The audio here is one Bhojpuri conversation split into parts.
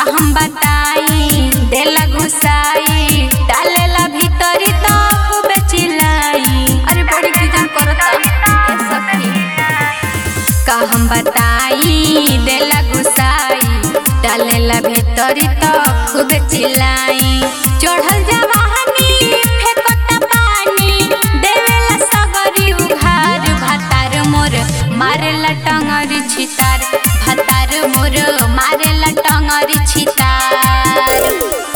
हम बताई देला घुसाई डालेला भीतरी तो खूब चिल्लाई अरे बड़ी कीजन करता ए सखी का हम बताई देला घुसाई डालेला भीतरी तो खूब चिल्लाई चढ़ल जवाहनी फेंकता पानी देवेला सगरी उघार भातार मोर मारेला टंगरी छितार भातार मोर मारेला टंगरी छितार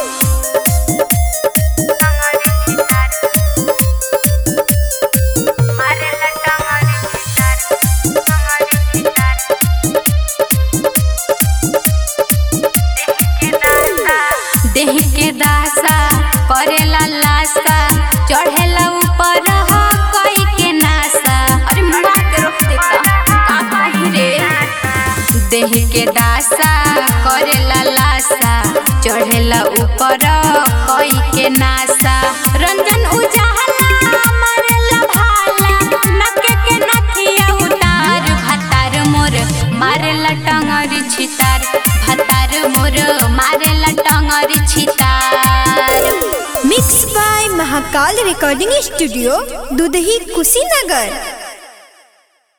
देह के दासा करेला लासा चढ़ेला ऊपर ह कोई के नासा अरे मुआ के रोक देता का कही रे देह के दासा करेला लासा चढ़ेला ऊपर कोई के नासा रंजन उजाला मारेला भाला नके के नथिया उतार भातार मोर मारेला टंगरी छितार भातार मोर मारेला टंगरी छितार mix by Mahakal recording studio Dudhahi Kushinagar